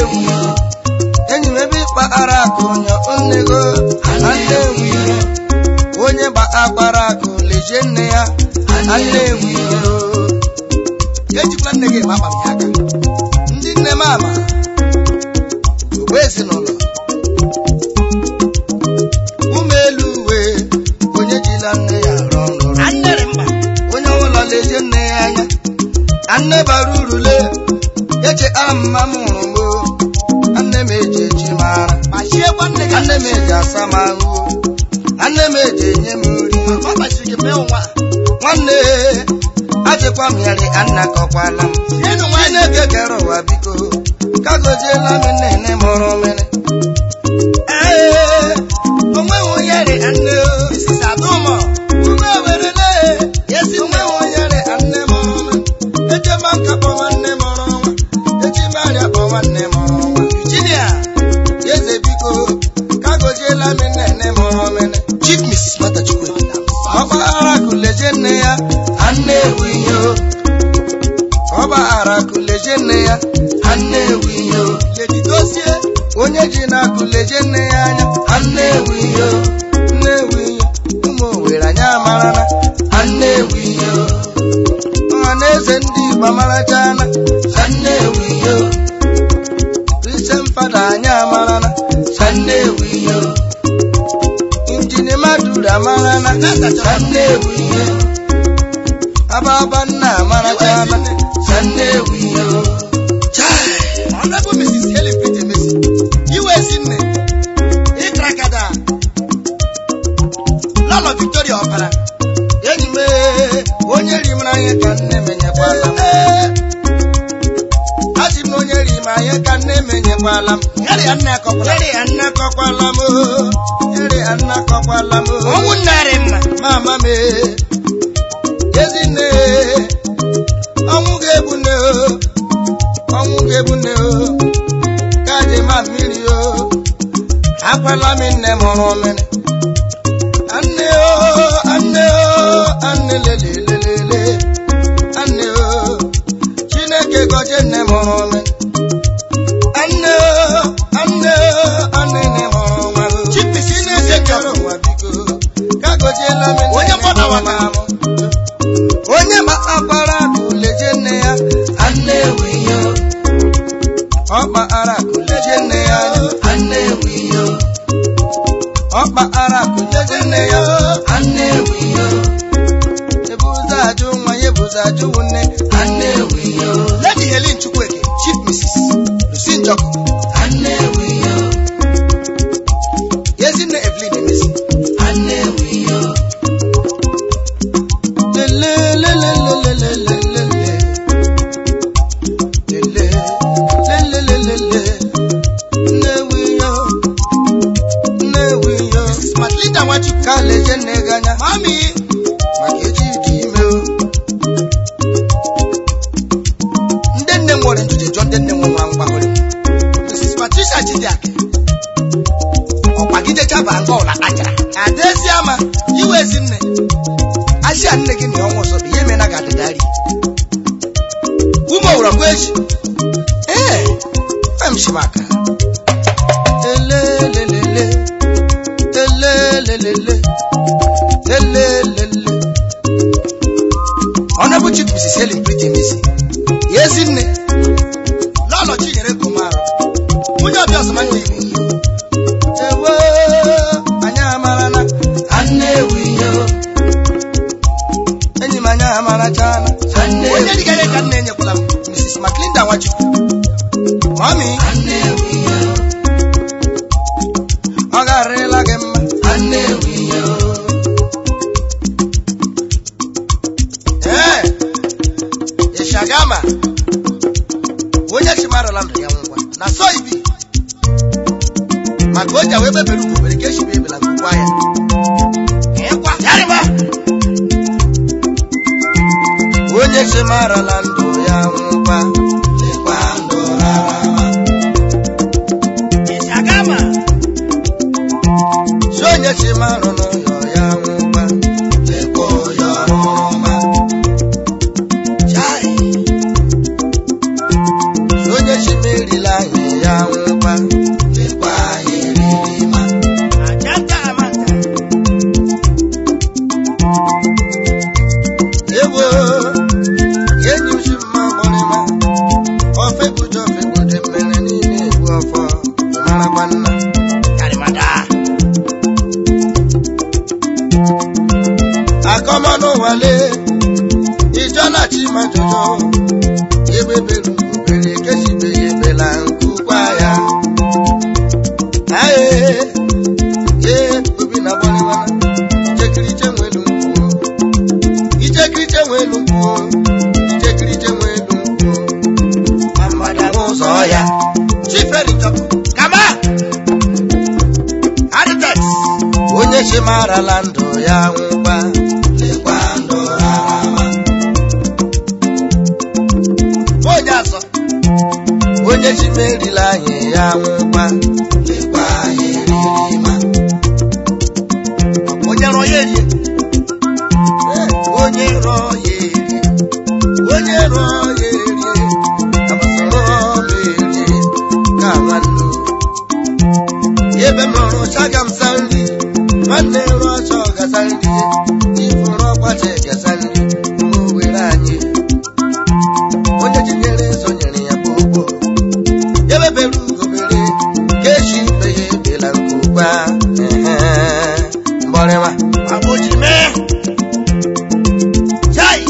enyi m ebe ịkpa ara akụ nyọ nnego Nnewi onye gba akpara akụ lejie nne ya Nnewi ejikwa nne gị ma akpa m ya aka ndị nne m ama ogbe ezinụlọ ụmụ elu uwe onye jila nne ya rụọ nrụrụ Annere mba. onye ọbụla leje nne ya anya anne bara uru le eche amma m hụrụ m o. anne m eji echi mara Kpachiekwa nne gị. anne m eji asa m ahụ anne m eji enye m nri Ọ kpachiri gị mee nwa. nwanne ajịkwa m yari anna kọkwala m Enu nwa chineke kere ụwa biko ka goziela m nne mụrụ mmiri ee onweghị onye rị anne o Mrs. Adụmọ. ume werele esi onweghị onye rị anne mụrụ mmiri ejema nka kpọwa nne mụrụ nwa eji marịa kpọwa nne mụrụ nwa Virginia. eze biko ka goziela m nne mụrụ mmiri Chief Mrs. Matachukwu. ọgbaghara kuleje nne ya anne ewu ihe o ọgbaghara kuleje nne ya anne ewu ihe o ledidosie onye ji na-akụleje nne ya anya anne ewu ihe o nne ewu ihe ụmụ owere anya amarana anne ewu ihe o ọha na eze ndị igbo amarachana anne ewu ihe o kristian fada anya amarana anne ewu ihe o injini madura amarana anne ewu ihe o ababa nna amarachana anne ewu ihe o Chai. Honorable Mrs. Helen Peter Messi. Iwe ezi nne. Ịkrakada. Lọlọ Victoria Ọbara. enyi m ee, onye ri m n'anya ka nne menyekwala m asị m na onye ri m anya ka nne menyekwala m Yari ya nne akọkwala. eri ya nne kọkwala m o, eri ya nne kọkwala m o. Ọnwụ nne arị mma. mama m ee, ezi nne ee, ọnwụ ga-egbu nne o ọnwụ ga-egbu nne o ka ji ma mmiri o akwala m nne mụrụ mmiri anne o anne o anne lelelelele anne o chineke gọzie nne mụrụ mmiri anne o anne o anne nne mụrụ nwa o Chief Mrs. chineke kere ụwa biko ka gọziela m nne Onye mkpọda mụrụ waka. m. onye ma akpara akụ leje nne ya anne ewu ihe o. ọkpa ara akụ leje nne ya anne ewu ihe o. ọkpa ara akụ leje nne ya anne ewu ihe o. ebuza ajụ nwa ya ebuza ajụ nne anne ewu ihe o. Lady Helen Chukwueke. Chief Mrs. Lucy Njọkụ. anne ewu ihe o. Ezinne Evelyn Emesi. anne ewu ihe o. lelelelelelelelele. Lele, lelelelele. Nne ewu ihe o. Nne ewu ihe o. Mrs. Matilda Nwachukwu. ka leje nne gị anya Mami. maka eji dị ime o Ndị nne m nwere njuju jụọ ndị nne m nwa mgbahụrụ. Mrs. Patricia Chidiak. Ọkpagidecha bụ nga ụla kpachara. Adaezi ama. Iwe ezi nne. asịa nne gị na ọnwa ọzọ bụ ihe mena ga adịgharị Ume owura kwa echi. ee em shi maka elelelele elelelele elelele Honorable Chief Mrs. Helen Pretty Emesi. ya ezi nne Lọlọ Chinyere Gomarụ. Nwunye ọbịa ọsọma nne iwu. ewe anyị amarana anne ewu ihe o enyi m anyị amarachana anne Onye dịka ya ka nne enyekwala m. Mrs. Matilda Nwachukwu. Mami. anne ewu ihe o ọ garịla gị mma anne ewu ihe o Ee. Ishagama. Onye chimarala ndụ ya ngwa. Na so ibi. Maka o ji wee bebere ugwu mere ka echi bụ ebela ngwugwu ya. Ịkwa. Yarịba. onye chemarala ndụ ya nwụkwa lekwa ndụ rarama Ishagama. si onye chemarala n'ụlọ ya nwụkwa lekwa ụyọ ọma Chai. si onye chimerila anyị ya ajọ ebe bere obere kesibeghị ebela nkukwa ya aye ee obi na gbaliwana ichekiriche nwelu mkpuo ichekiriche nwelu mkpuo ichekiriche nwelu mkpuo ma mmadụ ahụ ụzọ ya chiferichọ kama aritex onye chi marala ndụ ya nwụkwa lekwa ndụ rarama onye azọ onye chi merila anyị ya nwụkwa lekwa anyị eririma onye rọ ya erie Eh, onye rọ ya erie onye rọ ya erie amasịrị ọrụ erie ka nwanne ebe m rọrọ chaga m sa nri nwanne rụọ ọcha ọgasa nri ifuru ọgbacha egasa nri ma o were anyị onye jinyere zonyere ya gbogbo ebebere ugobere ka echi ibe ya ebela nke ugba mgbọrịma agboji mee chai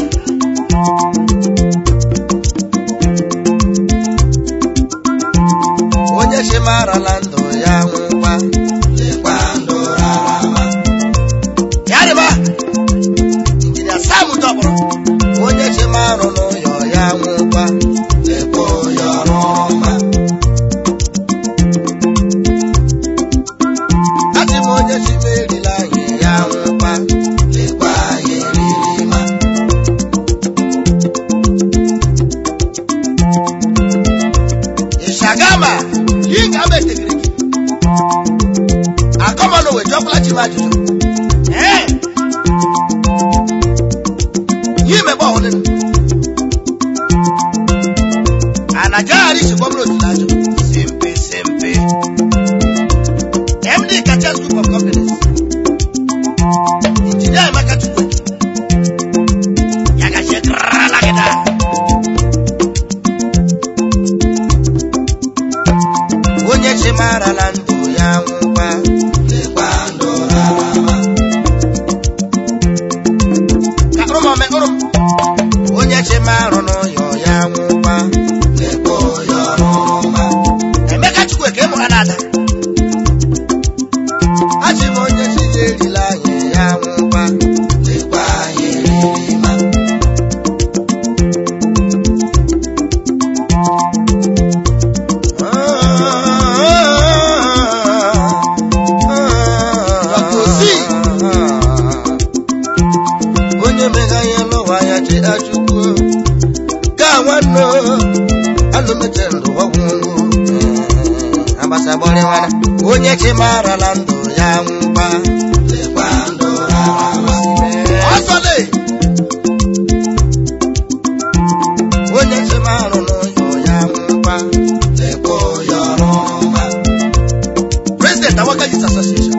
onye chi marala ndụ ya nwụkwa lekwa ndụ rarama ya dịba injinia sam dọkpụrụ onye chi marụ n'ụyọ ya nwụkwa lekwa ụyọ rụma asị m onye chi merila anyị ya nwụkwa lekwa anyị eririma Ishagama yi ga ama etegiri gị akọmanụ wee jọkwala chi m ajụjụ ee yi mebe ọhụrụ anagagharị isi gbọmụrụ otu na-ajụ simpe simpe md kachas group of companies injinia emeka chukwu ya gachie krala gị daa onye chi marala ndụ ya nwụkwa lekwa ndụ rarama ka ụmụme ụrụ onye chi marụ n'ụyọ ya nwụkwa lekwa ụyọ rụma emeka chukwu ka ịmụ ha na-ada achị m onye chi ya erila anyị ya nwụkwa lekwa anyị eririma onye megha ihe n'ụwa ya ji achụkwuo ka nwanne anụ meche ndụ ọgwụ agbasa gbọrịwana onye chi marala ndụ ya mgba lekwa ndụ rarama ọsọle onye chi marụ n'ụyọ ya mgba lekwa ụyọ rụma president awaka youth association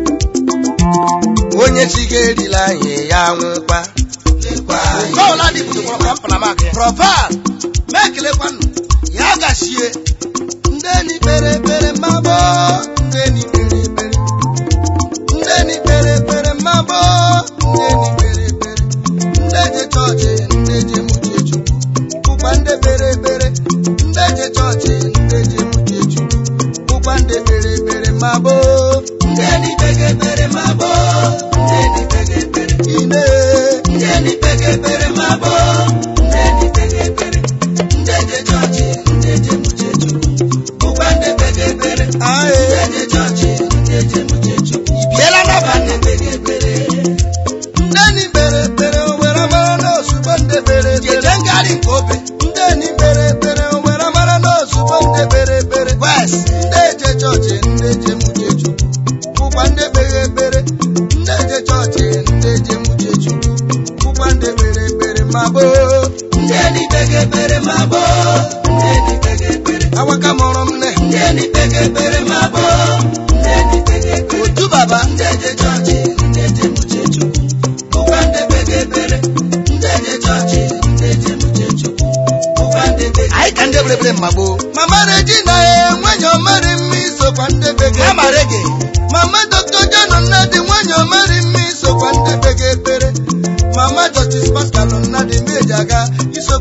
onye chi ga-erila anyị ya nwụkwa Kọ́ọ̀lá ní ibùdó kọ̀ọ̀kan pàlámà kẹ́. Prọfàl mẹ́kìlẹ́kwánu ya gàṣie. Ndéni pèrèpèrè máa bọ́. Ndéni pèrèpèrè. Ndéni pèrèpèrè máa bọ́. Ndéni pèrèpèrè. Ndéje chọọchị ndéje mụche chukwu. Bụkwa ndị pèrèpèrè. Ndéje chọọchị ndéje mụche chukwu. Bụkwa ndị pèrèpèrè máa bọ́. Ndéni pèrèpèrè máa bọ́. Ndéni pèrèpèrè. Ine. Ndéni pèrèpèrè máa bọ́. Ndéni pèrèpèrè. Ndéje chọọchị ndéje mụche chukwu. Bụkwa ndị pèrèpèrè. Ndéje chọọchị ndéje mụche chukwu. Ibiela n'aba ndị pèrèpèrè. Ndeni pèrèpèrè owere mara n'ozugbo ndị pèrèpèrè. Jeje ngharị nke obe. Ndeni pèrèpèrè owere mara n'ozugbo ndị pèrèpèrè. Wes. Ndị eje chọọchị ndị eje mụche chukwu. Bụkwa ndị pèrèpèrè. Ndị eje chọọchị ndị eje mụche chukwu. Bụkwa ndị pèrèpèrè ma boo. Ndeni pèrèpèrè ma boo. Ndeni pèrèpèrè. Awaka mụrụ m nne. Ndeni pèrèpèrè ma boo. Ndeni pèrèpèrè. Otu baba. Ndị eje chọọchị ndị eje mụche chukwu. Bụkwa ndị pèrèpèrè. Ndị eje chọọchị ndị eje mụche chukwu. Bụkwa ndị pèrèpèrè. Anyị ka ndị pèrèpèrè mgbagbo. Mama Regina enwenye ọmarị mma isokwa ndị pèrèpèrè. Ha mara gị. Mama Dr. John Nnadi nwanyị ọmarị mma isokwa ndị pèrèpèrè. Mama Justice Pascal Nnadi meji aga isokwa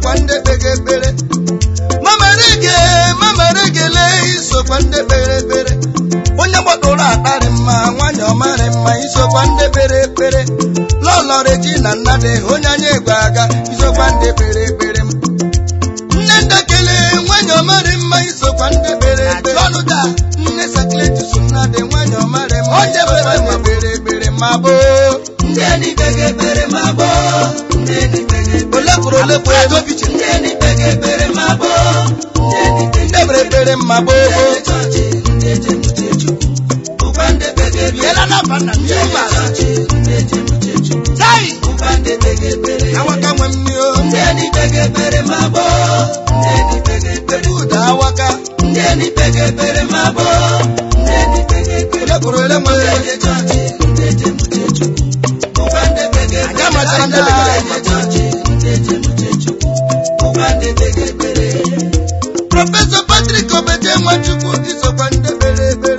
isokwa ndị kpege ekpere mamerege mameregele isokwa ndị kpere ekpere onye gbadoro akparị mma nwanyị ọmarị mma isokwa ndị kpere ekpere lọlọreji na nnadị onye anya egwe aga isokwa ndị kpere ekpere nne ndekele nwanyị ọmarị mma isokwa ndị kpere ekpere ọnụda nne sakleti so nnadị nwanyị ọmarị mma onye kpere ma kpere ekpere ma gboo ndị enyi kpege ekpere ma gboo ndị enyi kpege ekpere olekwuru olekwuru edobiche ndị enyi kpege ekpere ma gboo ndị enyi kpege ndị kpere ekpere mma gboo ndị chọọchị ndị ejem uche chukwu ụkwa ndị kpege ekpere biela n'afa nna m ndị ihe ụgbọala chọọchị ndị ejem uche chukwu tai ụkwa ndị kpege ekpere awaka nwe mmiri ndị enyi kpege ekpere ma gboo ndị enyi kpege ekpere ụda awaka ndị enyi kpege ekpere ma gboo ndị enyi kpege ekpere olekwuru ele nwere ndị chọọchị ndị ejem uche chukwu ụkwa ndị kpege ekpere Anyị amachara ndị kpegara ekpere. ndị chọọchị ndị ejem uche chukwu ụkwa ndị kpege ekpere prọfesọ patrik obede nwachukwu isokwa ndị kpere ekpere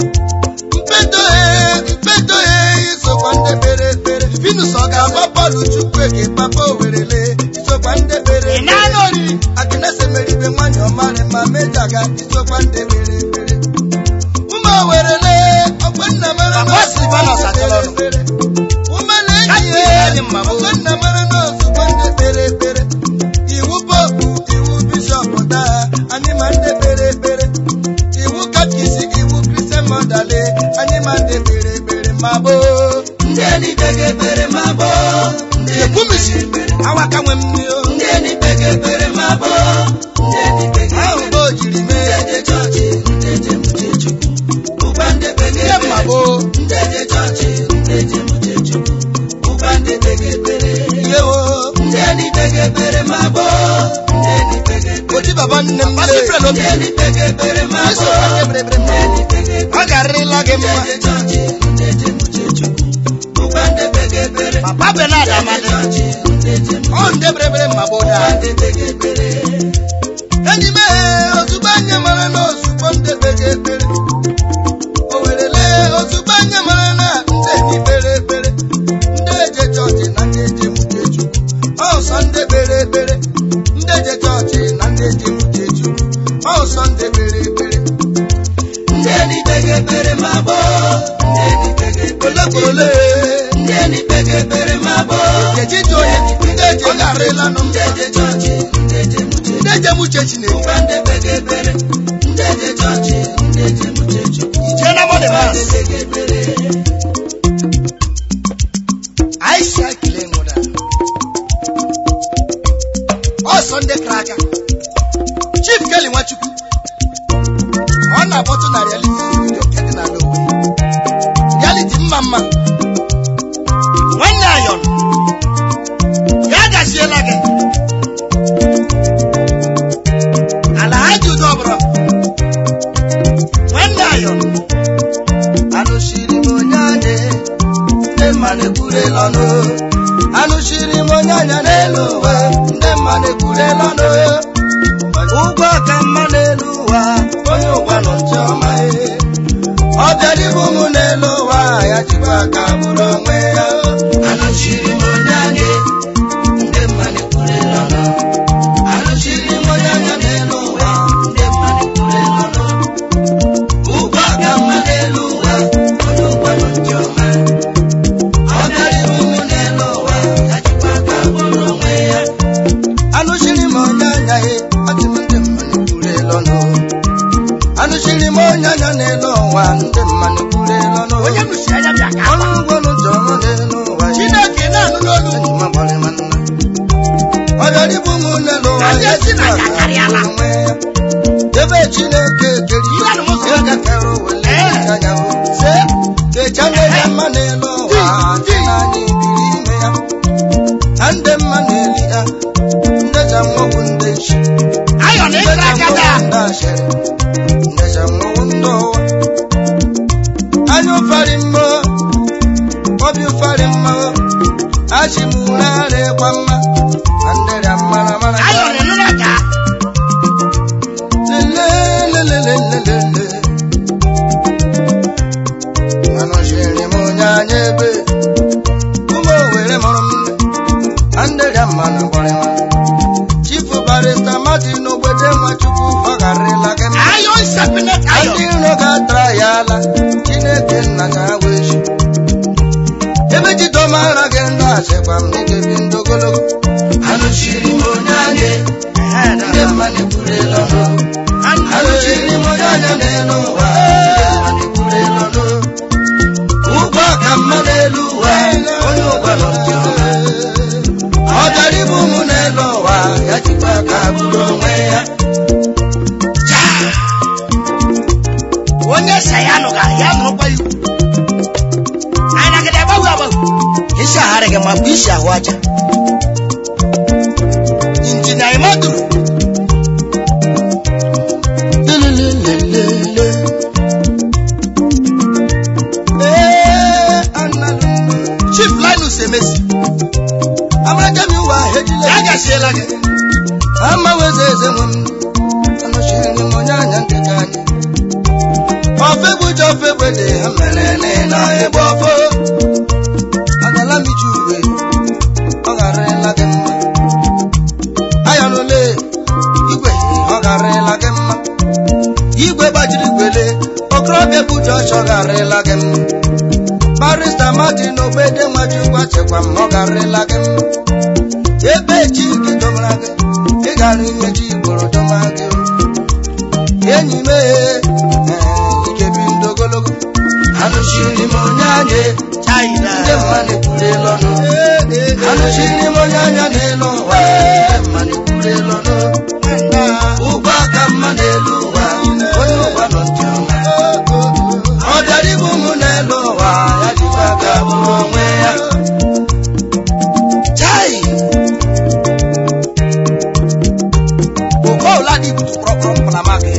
mkpedohe mkpedohe isokwa ndị kpere ekpere vinus ọ ga-agba bọọlụ chukwu ege papa owerele isokwa ndị kpere ekpere agnese meribe nwanyị ọmarị ma mejaga isokwa ndị kpere ekpere ụmụ owerele ọgbanna mara Papa Silvanus atọrọ ọnụ. ekpere ụmụ na-enyi Kachi ya enyi mma bụ. ọgbanna mara n'ozugbo ndị kpere ekpere iwu popu iwu bishọp daa anyị ma ndị kpere ekpere iwu katkisi iwu kristian mọdale anyị ma ndị kpere ekpere ma gboo ndị enyi kpege ekpere ma gboo ndị enyi ekwumisi kpege ekpere awaka nwe mmiri ndị enyi kpege ekpere ma gboo ndị enyi kpege ahụ ekpere mgbe o jiri ndị mee eje chọọchị ndị ejem uche chukwu ụkwa ndị kpege ihe mma ekpere gboo ndị eje chọọchị ndị ejem uche chukwu ụkwa ndị kpege ekpere ihe o ndị enyi kpege ekpere ma gboo ndị enyi kpege ekpere oji baba nne m Ndị lee ndị enyi kpege ekpere ma iso gboo ndị kpere ekpere ndị ma enyi kpege ekpere ọ garịrịla gị ndị mma eje chọọchị ndị ejem uche chukwu ụkwa ndị kpege ekpere papa benad ndị eje amadị chọọchị ndị ejem ọ ndị kpere ekpere ma gboo ụkwa daa ndị kpege ekpere enyi m ee ozugbo anya mara na ozugbo ndị kpege ekpere o werele ozugbo anya mara na ndị enyi kpere ekpere ndị eje chọọchị na ndị eje mute chukwu ọsọ ndị kpere ekpere ndị eje chọọchị na ndị eje mute chukwu ọsọ ndị kpere ekpere ndị enyi kpege ekpere ma gboo ndị enyi kpege ekpere ole kwuru ole ndị enyi kpege ekpere ma gboo eji dị onye ndị eje garịla nụ ndị eje chọọchị ndị ejem uche ndị eje muche chineke ụkwa ndị kpege ekpere ndị eje chọọchị ndị ejem uche chukwu ijee na mọdụ ụkwa mas ndị kpege ekpere aisha kele nwụda ọsọ ndị kara aka chief keli nwachukwu ọ na-akpọtụ na reality studio nke dị n'ala Owerri reality mma mma nwanne ayọn ya gaziela gị ala ha ji udo ọbụla nwanne ayọn anụchiri m onye anyị ndị mmadụ ekwurela ọnụ anụchiri m onye anya n'elu ụwa ndị mmadụ ekwurela ọnụ ụgwọ ka mma n'elu ụwa onye ụwa nọ nche ọma ee. ọ bịara ibu m n'elu ụwa ya jikwa aka bụrụ onwe ya anụchiri m onye anyị ndị mmadụ ekwurela ọnụ anụchiri m onye anya n'elu ụwa ndị mmadụ ekwurela ọnụ ụgwọ aka mma n'elu ụwa onye ụgwọ nọ ndị ọma ọ bịara ibu m n'elu ụwa ya jikwa aka bụrụ onwe ya anụchiri m onye anya ya ọtị m ndị mmadụ ekwurela ọnụ anụchiri m onye anya n'elu ụwa ndị mmadụ ekwurela ọnụ onye nụchiri anya bịa ka ọnụ ụgwọ n'ụjọ ọma n'elu ụwa ya. Chineke na-anụ n'olu Enyi m agbọrị m nna. ọ bịara ibu m n'elu ụwa Anyị ya esi na jikwa ya aka karịala. bụrụ onwe ya. ebe chineke kere Ihe a na mụ sị ya gafere wele Ee. anya hụ se kechanye ya mma n'elu ụwa dị n'anya ibiri ime ya na ndị mma na-eli ha ndị ja mmọnwụ ndị nchi ayọ na ndị ịkra ja aka daa mmọnwụ ndị ashịrị ndị ja mmọnwụ ndị ụwa anya ụfarị mma obi ụfarị mma achị m ụra ara ịkwa mma na ndị rịa mara mara ayọ na ịnụrụ aka lelelelelelele anọchiri m onye anya ebe ụmụ owere mụrụ m na ndị rịa mma na gbọrịma chi sịkwa m n'igebi ndị ogologo anụchiri m onye anya ndị mmadụ ekwurela ọnụ anụchiri m onye anya n'elu ụwa ndị mmadụ ekwurela ọnụ ụgwọ ka mma n'elu ụwa onye ụgwa nọ nke ọma ọ bịara ibu m n'elu ụwa ya jikwa aka bụrụ onwe ya onye sa ya nụga ya nụrụkwa iwu anyị nagide agbanwe agbanwe isi agharị gị ma bụ isi ahụ aja injinia imaduru Lelelelelele. Ee, analụ m. chief linus emesi Amaraja m ụwa ejile ya gasiela gị ama weze eze nwe m anọchiri m onye anya ndị ka anyị ofe gbuja ofe gbede ha mere na egbe ọfọ agala m iji uwe ọ gharịla gị mma ayọnụle igwe ọ gharịla gị mma igwe gbajiri igwele okorobịa gbuja ọchọ gharịla gị mma barista martin ogbede nwachukwu chekwa m ọ gharịla gị mma ebe chi gị dọbara gị ị gara imechi igboro dọma gị o. enyi m ee ikebi ndụ ogologo anụchiri m onye anya china ndị mmadụ ekwurela ọnụ anụchiri m onye anya n'elu ụwa ndị mmadụ ekwurela ọnụ ụgwọ aka mma n'elu ụwa onye ụwa nọ nke ọma ọ bịara ibu m n'elu ụwa ya jikwa aka bụrụ onwe ya chai ụkọ ụla dị ibutu kpọrọkpọrọ mpalama gị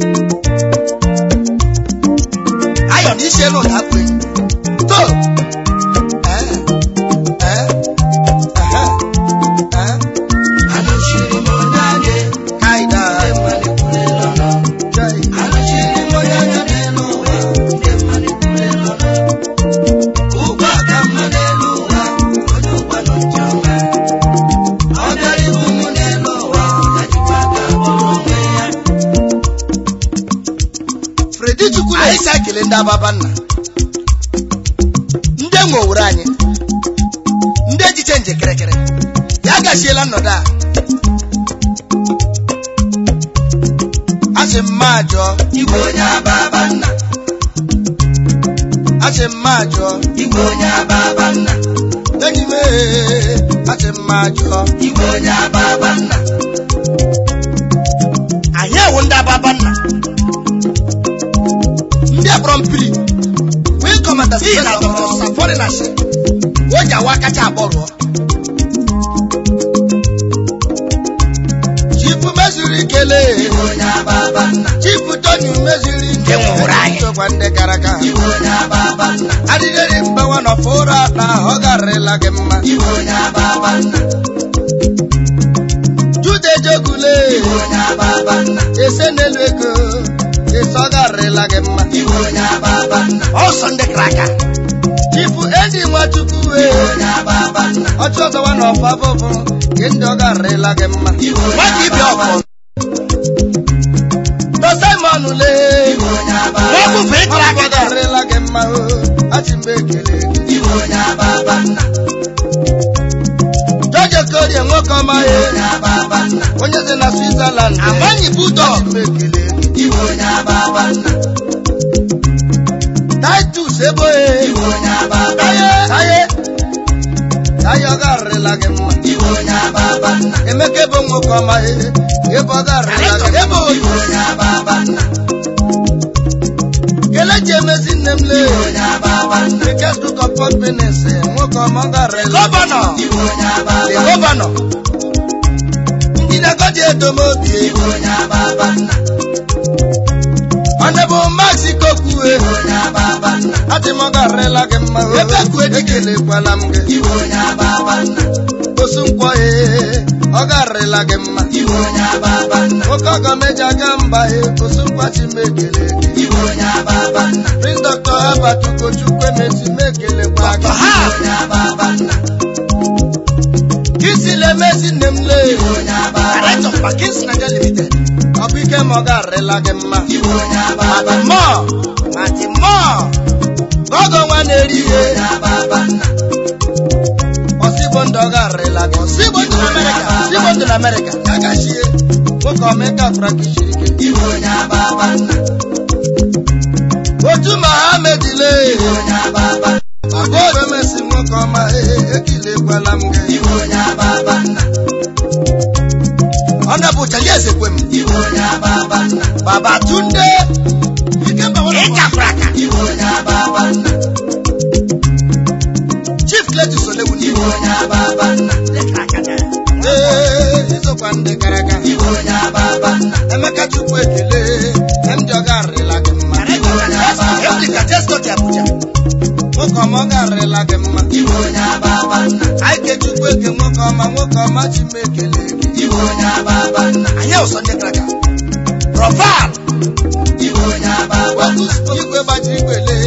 ayọ na isi elu ụda kwe to Eh, eh, aha, eh, anụchiri m onye anya kaida ndị mmadụ ekwurela ọnụ chai. anụchiri m onye anya n'elu ụwa ndị mmadụ ekwurela ọnụ ụgwọ aka mma n'elu ụwa onye ụwa nọ nke ọma ọ bịara ibu m n'elu ụwa ya jikwa aka bụrụ onwe ya fredi chukwu na isi ekele ndị ababa nna ndị nwe owere anyị ndị ejiche nje kịrịkịrị ya gachiela nnọdụ a asị mma jụọ igwe onye ababa nna asị mma jụọ igwe onye ababa nna enyi m ee, asị mma jụọ igwe onye ababa nna anyị ewu ndị ababa nna ndị akpọrọ mpiri wee kọmata si na dọkịta safori na shi o ji awa kacha abụọ rụọ chifu meziri ikele igwe onye ababa nna chifu tony meziri Nke nwụrụ anyị. sokwa ndị gara aga igwe onye ababa nna adịrịrị mgbawa na ọfụra na ọ garịla gị mma igwe onye ababa nna jude jegule igwe onye ababa nna ese n'elu ego ese ọ garịla gị mma igwe onye ababa nna ọsọ ndị kara aka chifu edi nwachukwu igwe wee onye ababa nna ọchụ ọzọwa na ọfa bụbụ gị ndị ọ garịla gị mma igwe onye nwata ibi ababa ọfọ tosimon lee igwe onye ababa nwoke nna bụ ịkara aka garịla gị mma o achị mgbe ekele gị igwe onye ababa nna jọje korie nwoke ọma igwe ya onye ababa nna onye si na switzerland amanyi budog mgbe ekele gị igwe onye ababa nna titus eboye igwe onye ababa taye nna taye taye ọ garịla gị mma igwe onye ababa nna emeka ebo nwoke ọma ya ebe ọ garịla gị ebe igwe onye ababa nna kelechi emezi nne m lee igwe onye ababa nna Biggest Duke of Port Benin nwoke ọma ọ garịla gọvanọ igwe onye ababa the nna gọvanọ njidegodi edomobi igwe onye ababa nna ọnebụ max kokwue igwe onye ababa nna adị m ọ garịla gị mma ebe kue ekelekwala m gị igwe onye ababa nna osu nkwọ ee ọ garịla gị mma igwe onye ababa nna nwoke ọgọ meji aga mba ee osu nkwachi m ekele gị igwe onye ababa nna prince dr albert ugochukwu emesi m ekelekwa gị igwe onye ababa nna kisile emezi nne m lee igwe onye ababa Director of Parkins Nigeria Limited. Ọ bụ ike ma ọ garịla gị mma. igwe onye ababa Mati nna mọọ, mati mọọ. Gọgọ nwa na-eri ihe. onye ababa nna Ọsịgbo ndị ọ garịla gị si igbo ndụ na amerịka si igbo ndụ na amerịka ya gachie nwoke ọmịka fụra ka isiri ike Iwe onye ababa nna, otu mahamedile iwe onye ababa nna, agụ emesi nwoke ọma ee ekilekwala m gị iwe onye ababa nna, ọ na-bụ chali eze kwe m iwe onye ababa nna, baba tunde ikemba ị gafere aka iwe onye ababa nna, chief cletus olegbuni iwe onye ababa nna, Lekere aka na- ee izokwa ndị gara aga iwe onye ababa nna, emeka chukwu ekele ndị ọ garịla gị mma Emily ka Tesco dị Abuja. nwoke ọma ọ garịla gị mma iwe onye ababa nna, anyị kechukwu eke nwoke ọma nwoke ọma chi m ekele gị iwe onye ababa nna, Anyị ụsọ ndị gara aga. Proval. iwe onye ababa nna, igwe gbajiri igbele